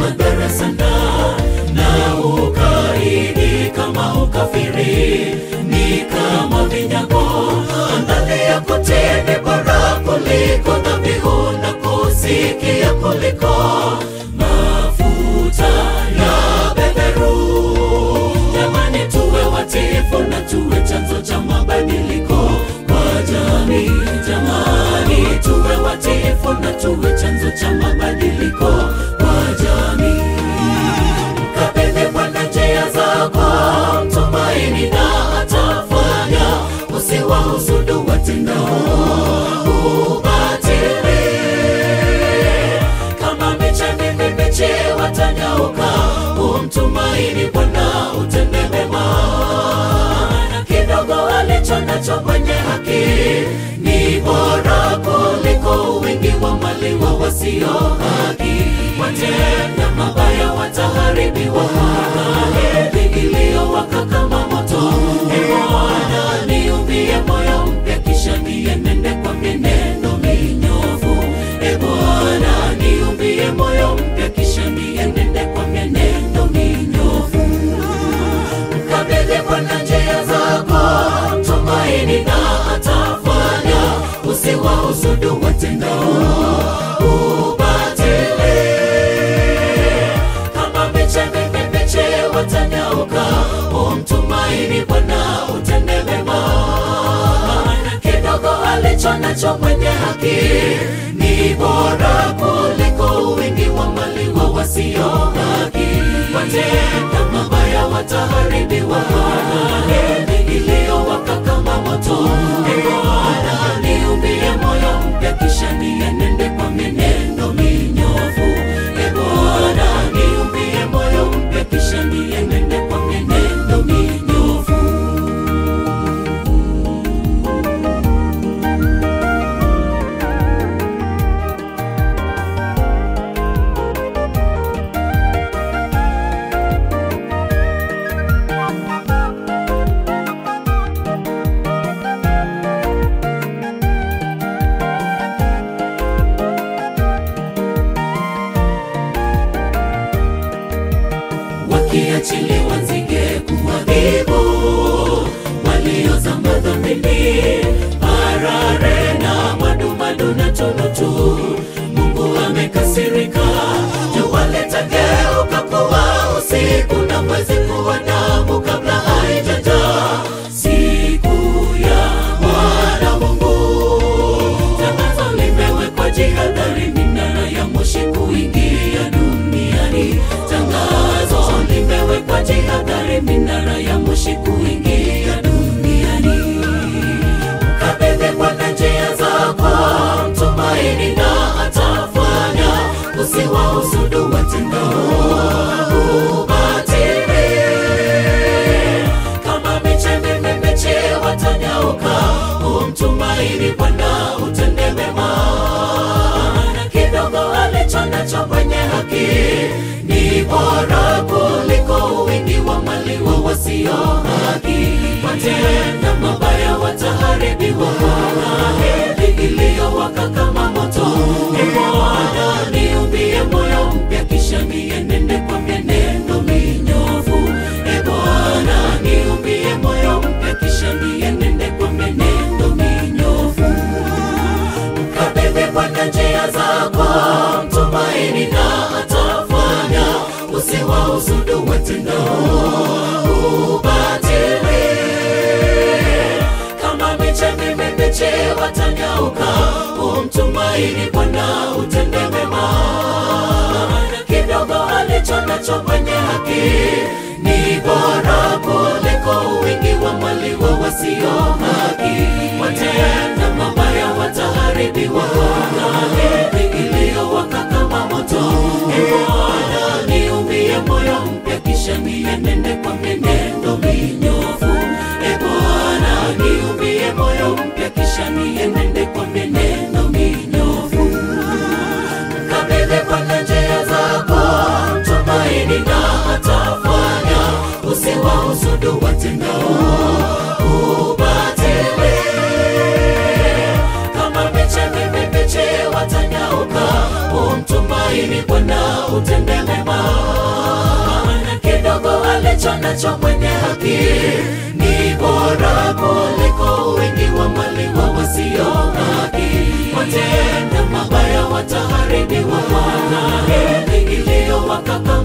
madhara sana na ukaidi kama ukafiri ni kama vinyago angalia kutini bora kuliko dhabihu na kusikia kuliko mafuta ya beberu jamani tuwe watifu na tuwe chanzo cha mabadiliko kwa jamii jamani tuwe watifu na tuwe chanzo cha mabadiliko kwa jamii mkabidhi bwana njia zako mtumaini na atafanya usiwahusudu watendao ubatili kama miche mibichi watanyauka umtumaini bwana utende mema na kidogo alicho nacho mwenye haki ni bora kuliko wingi wa mali wa wasio haki watenda mabaya wataharibiwa heri iliyowaka kama moto e bwana niumbie moyo mpya kisha nienende kwa mienendo minyofu e bwana niumbie moyo mpya kisha nienende kwa mienendo minyofu mkabidhi bwana njia zako tumaini na atafanya usiwahusudu watendao ubatili kama miche mibichi watanyauka umtumaini bwana utende mema maana kidogo alicho nacho mwenye haki ni bora kuliko wingi wa mali wa wasio haki watenda mabaya wataharibiwa heri iliyowaka kama moto e bwana niumbie moyo mpya kisha nienende kwa mienendo minyofu e bwana niumbie moyo mpya kisha nienende kwa mienendo minyofu wakiachiliwa nzige kuadhibu waliozama dhambini parare na madumadu na tunutu mungu amekasirika juwaleta geuka kuwa usiku na mwezi kuwa damu kabla haijaja siku ya bwana mungu tangazo limewekwa jihadhari minara ya moshi kuingia duniani tangazo limewekwa jihadhari minara ya moshi kuingia duniani mkabidhi bwana njia zako mtumaini na atafanya usiwahusudu watendao ubatili kama miche mibichi watanyauka umtumaini bwana utende mema na kidogo alicho nacho mwenye haki ni bora kuliko wingi wa mali wa wasio haki watenda mabaya wataharibiwa heri iliyowaka kama moto e bwana niumbie moyo mpya kisha nienende kwa mienendo minyofu e bwana niumbie moyo mpya kisha nienende kwa mienendo minyofu mkabidhi bwana njia zako mtumaini na atafanya usiwahusudu watendao ubatili kama miche mibichi watanyauka umtumaini bwana utende mema na kidogo alicho nacho mwenye haki ni bora kuliko wingi wa mali wa wasio haki watenda mabaya wataharibiwa heri iliyowaka kama moto e bwana niumbie moyo mpya kisha nienende kwa mienendo minyofu e bwana niumbie moyo mpya kisha nienende kwa mienendo minyofu kabidhi bwana njia zako tumaini na atafanya usiwahusudu watendao ubatili kama miche mibichi watanyauka umtumaini bwana utende mema nacho mwenye haki ni bora kuliko wingi wa mali wa wasio haki. Watenda mabaya wataharibiwa, Bwana heri iliyowakaka